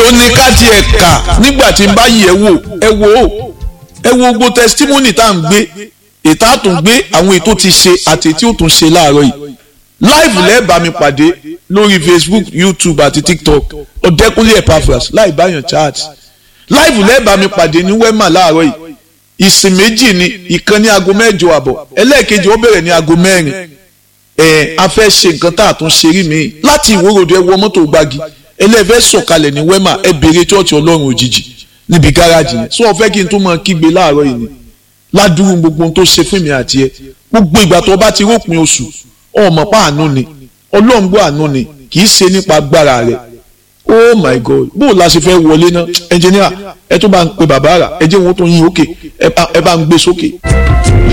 ó ní ká tiẹ̀ kà nígbà tí n bá yẹ̀ wò ẹ wò ó ẹ wo gbogbo testimony tá à ń gbé ètò àtúngbé àwọn ètò ti ṣe àti tí ó tún ṣe láàárọ̀ yìí live lẹ́ẹ̀bà mi pàdé lórí facebook youtube àti tiktok ọ̀dẹ́kúnlé epaphras láì báyàn chat live lẹ́ẹ̀bà mi pàdé ní wema láàárọ̀ yìí ìsìn méjì ni ìkan ní aago mẹ́jọ àbọ̀ ẹlẹ́ẹ̀kejì ó bẹ̀rẹ̀ ní aago mẹ́rin ẹ̀ a fẹ́ ṣe nǹkan tá a tún ṣe rí mi láti ìwórodò ẹ wọ mọ́tò gbági ẹlẹ́fẹ́ sọ̀kalẹ̀ ní wema ẹ bèrè chọ́ọ̀chì ọlọ́run òjijì níbi gáràjì yẹn sọ fẹ́ kí n tún máa kígbe láàárọ̀ yìí ni ládùúgbò gbogbo ohun tó ṣe fún mi àti ẹ gbogbo ìgbà tó bá ti rópin oṣù ọmọ pa àánú ni ọlọ́run gbọ́ àánú ni kì í ṣe nípa agbára rẹ̀ oh my god bó o la ṣe fẹ́ wọlé náà ẹnjìníà ẹ tó bá ń pe bàbá rà ẹ jẹ́ wọn tó yín òkè ẹ bá ń gbé sókè.